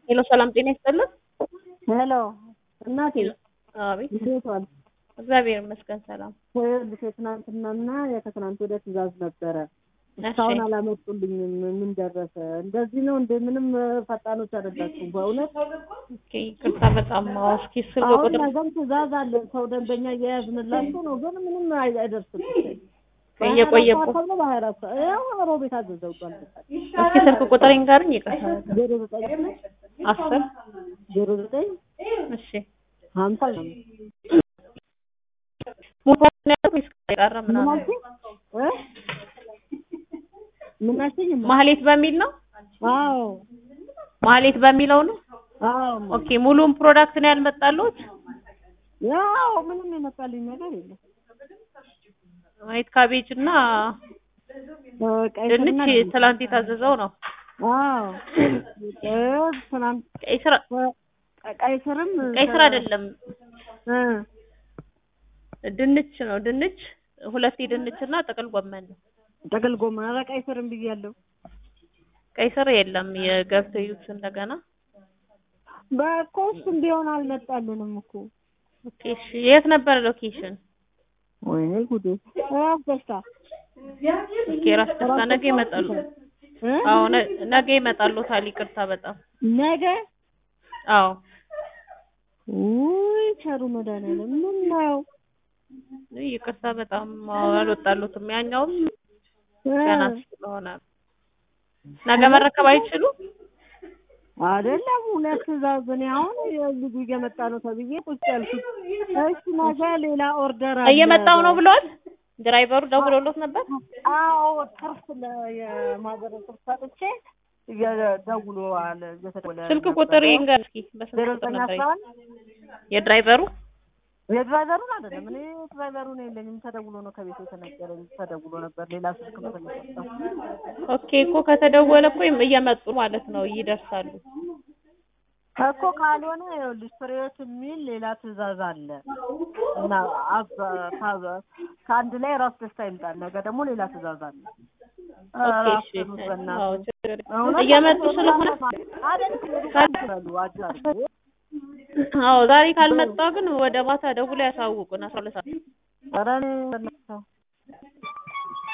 ሄሎ ሰላም ጤና ይስጥልን። ሄሎ እናቴ አቤት እንዴት ዋልሽ? እግዚአብሔር ይመስገን ሰላም። ይኸውልሽ የትናንትናና የከትናንት ወደ ትእዛዝ ነበረ እሺ እስካሁን አላመጡልኝም። ምን ደረሰ? እንደዚህ ነው እንደ ምንም ፈጣኖች አይደላችሁም በእውነት። ኦኬ ይቅርታ በጣም አዎ፣ እስኪ ስልክ አሁን ቁጥር ነገም ትእዛዝ አለን ሰው ደንበኛ እየያዝንላችሁ ነው፣ ግን ምንም አይ- አይደርስም። እየቆየ በሀያ አራት ሰዓት ነው በሀያ አራት ሰዓት ያው ሮቤት አዘዘው ቃል እስኪ ስልክ ቁጥር ይንገሩኝ። ይቅርታ ዜሮ ዘጠኝ አስር ዜሮ ዘጠኝ እሺ ሀምሳ ነው ሙሉ ነው ያለው ወይስ የቀረ ምን ምናምን? አልሽኝ? እ? ምን አልሽኝ? ማህሌት በሚል ነው አዎ ማህሌት በሚለው ነው። አዎ ኦኬ ሙሉውን ፕሮዳክት ነው ያልመጣሉት? ያው ምንም የመጣልኝ ነገር የለም። ዋይት ካቤጅ እና እ፣ ቀይ ድንች ስርና ትላንት የታዘዘው ነው። አዎ እ፣ ትናንት ቀይ ስር እ፣ ቀይ ስርም ቀይ ስር አይደለም እ፣ ድንች ነው። ድንች ሁለት ድንች እና ጥቅል ጎመን ነው። ጥቅል ጎመን ኧረ ቀይ ስርም ብያለሁ። ቀይ ስር የለም። የገብተው ይዩት እንደገና። በእኮ እሱም ቢሆን አልመጣልንም እኮ ኦኬ እሺ። የት ነበር ሎኬሽን? ወይኔ ጉዴ ራስ ደስታ ኦኬ ራስ ደስታ ነገ ይመጣሉ። እ? አዎ ነ- ነገ ይመጣሉ። ታል ይቅርታ በጣም ነገ አዎ ውይ ቸሩ መድኃኒዓለም ምን ነው ይቅርታ በጣም አዎ፣ አልወጣሉትም። ያኛውም እ፣ ገና ስለሆነ ነገ መረከብ አይችሉ። አይደለም ሁለት ትእዛዝ እኔ አሁን ልጁ እየመጣ ነው ተብዬ ቁጭ ያልኩት። እሺ ነገ ሌላ ኦርደር አለ። እየመጣው ነው ብለዋል። ድራይቨሩ ደውሎሎት ነበር። አዎ ትርፍ ለ- የማህበረሰብ ትርፍ ሰጥቼ እየደውለዋል እየተደወለ ስልክ ነበር። ቁጥር ይንገር እስኪ። በስልክ ዜሮ ቁጥር ዘጠኝ ነበር አስራ አንድ የድራይቨሩ የድራይቨሩን አይደለም እኔ ድራይቨሩን የለኝም። ተደውሎ ነው ከቤት የተነገረኝ። ተደውሎ ነበር ሌላ ስልክ ነው የሰጠው። ኦኬ እኮ ከተደወለ እኮ እየመጡ ማለት ነው፣ ይደርሳሉ። እኮ ካልሆነ ይኸውልሽ ፍሬዎት የሚል ሌላ ትእዛዝ አለ እና አብ- ከ- ከአንድ ላይ ራስ ደስታ ይምጣል። ነገ ደግሞ ሌላ ትእዛዝ አለ። ኦኬ ኧረ እሺ። አፍጥኑት በእናትህ። አዎ ችግር የለም። እውነት እየመጡ ስለሆነ አይደል? ይበሉ አጃሉ። አዎ ዛሬ ካልመጣ ግን ወደ ማታ ደውሎ ያሳውቁን አስራ ሁለት ሰዓት ኧረ እኔ በእናትህ